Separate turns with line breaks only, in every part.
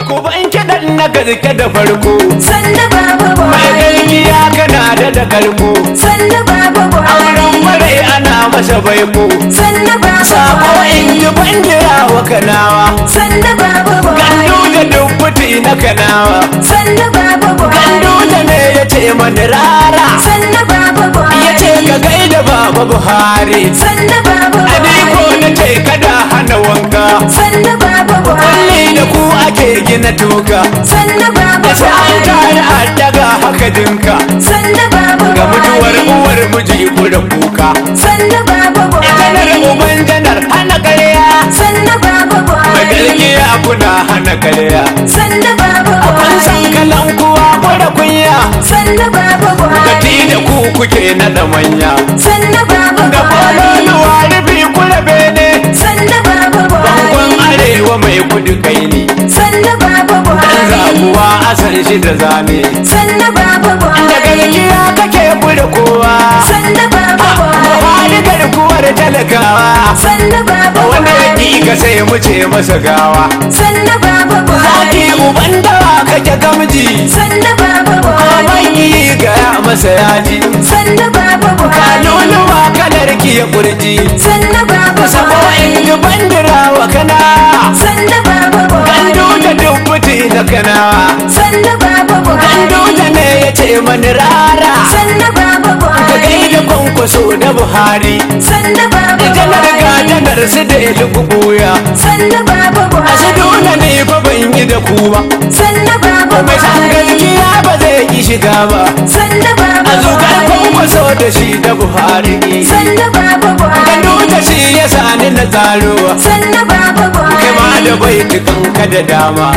ku ban kiɗan na gaske da farko
Sannu baba
mai
Buhari.
gaskiya kana da da karko
Sannu baba
auren
Buhari.
marai ana masa baiko
Sannu baba
sako in ji
Buhari.
bandira wa kanawa
Sannu baba
gandu da
Buhari.
dubbuti na kanawa
Sannu baba
gandu da
Buhari.
ne ya ce mani rara
Sannu baba
ya ce ka
Buhari.
gaida baba buhari
Sannu baba
adiko na
Buhari.
ce kada hana wanka
Sannu baba
kulli da
Buhari.
ku ake gina toka
Sannu baba
da sai an tare
Buhari.
a daga haka dinka
Sannu baba
ga mutuwar
Buhari.
uwar miji da kuka
Sannu baba
janar
Buhari.
uban janar hana karya
Sannu baba
mai
Buhari.
gaskiya kuna hana karya
Sannu baba
kun san
Buhari.
kalan kuwa mara kunya
Sannu baba
Gati
Buhari.
da ku kuke na da manya
Sannu baba
da
Buhari.
kwanonuwa rufi kula bene
Sannu baba
bangon
Buhari.
arewa mai kudu kai ne
Sannu baba
dan
Buhari.
zabuwa asan shi da zane
Sannu baba
da
Buhari.
gaskiya kake kuda kowa
Sannu baba
Buhari
Buhari.
garkuwar talakawa
Sannu baba
wanda ya
Buhari.
ƙi ka sai mu ce masa gawa
Sannu baba
zaki
Buhari.
uban dawa kake gamji
Sannu baba
Baban
Buhari.
yi gaya masa yaji
Sannu baba Buhari.
Kanunuwa kalar ki ya kurji
Sannu baba
Sabo in
Buhari.
ji bandira wa kana
Sannu baba
Gandu da
Buhari.
dubbuti na kana
Sannu baba
Gandu da
Buhari.
ne ya ce mani rara
Sannu baba
Ka gaida
Buhari.
kwankwaso da Buhari
Sannu baba
Janar ga
Buhari.
janar su da ya buya
Sannu baba
A su dole
Buhari.
ne fa ban yi da ku ba
Sannu baba
Mai san
Buhari.
gaskiya ba zai ki shiga ba
Sannu baba
A zugar
Buhari.
kwankwaso da shi da Buhari
Sannu baba
Gandu da
Buhari.
shi ya sani na tsarowa
Sannu baba
kai ma da
Buhari.
bai kanka da dama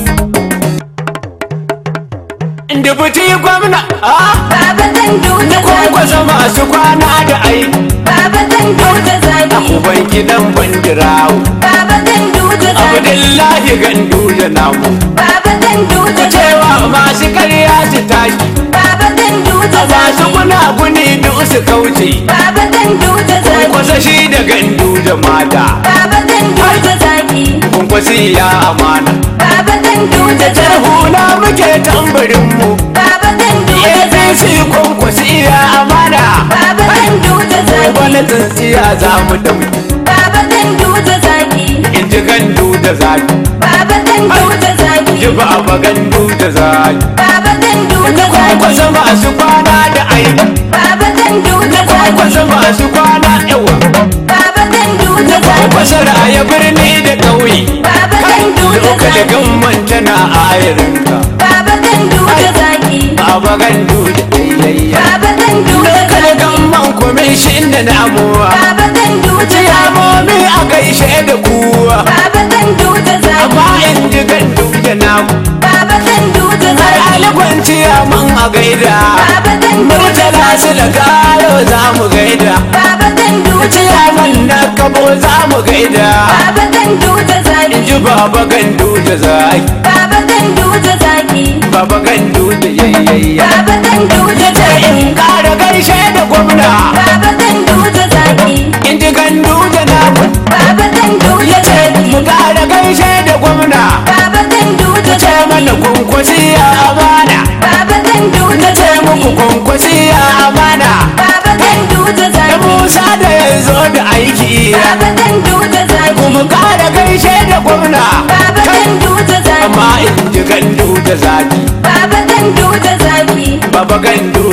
dubuti gwamna ah
Baba Gandu da
kwankwasa
zaki.
masu kwana da ai
Baba Gandu da zaki.
uban gidan bandirawo
Baba Gandu da zaki.
abdullahi gandu da namu
Baba Gandu da zaki.
cewa masu karya su tashi
Baba Gandu da
masu
zaki.
gunaguni duk su kauce
Baba Gandu da zaki.
kwankwasa shi da gandu da mata
Baba Gandu da zaki.
kwankwasi ya amana
Baba Gandu da
jar
zaki.
hula muke tambarinmu
Baba Gandu da
APC
zaki.
kwankwasi ya amana
Baba Gandu da
wani
zaki.
tsintsiya za mu da mu
Baba Gandu da zaki.
in ji gandu da zaki
Baba Gandu da zaki.
ji ba gandu da zaki
Baba Gandu da
kwankwasa
zaki.
masu kwana da ai
Baba Gandu da
kwankwasa
zaki.
masu kwana yawa
Baba Gandu da zaki.
kwankwasa raya birni da ƙauye
Baba Gandu da
lokal
zaki.
gamman tana ayarinka
Baba Gandu da zaki.
baba gandu da yayya
Baba Gandu da
lokal
zaki.
gamman kwamishin da namuwa
Baba Gandu da zaki.
ciyamomi a gaishe da kuwa
Baba Gandu da
amma
zaki.
in ji gandu da namu
Baba Gandu da
har
zaki.
alikwanciya mun a gaida
Baba Gandu da
murtala su da
zaki.
galo za mu gaida
Baba Gandu da
ciyaman
zaki.
na kabo za mu gaida
Baba Gandu da
in
zaki.
ji baba gandu da zaki
Baba Gandu da zaki.
baba gandu da yayayya
Baba Gandu da zaki.
in kara gaishe da gwamna
Baba Gandu da zaki.
in ji gandu da namu
Baba Gandu da
ya ce mu
zaki.
kara gaishe da gwamna
Baba Gandu da
ce mana
zaki.
kwankwasi ya amana
Baba Gandu da
na ce muku
zaki.
kwankwasi ya amana
Baba Gandu da
da
zaki.
musa da ya zo da aiki
Baba Gandu da
mu
zaki.
kara gaishe da gwamna
Baba Gandu da
amma
zaki.
in ji gandu da zaki
Baba Gandu da zaki.
baba gandu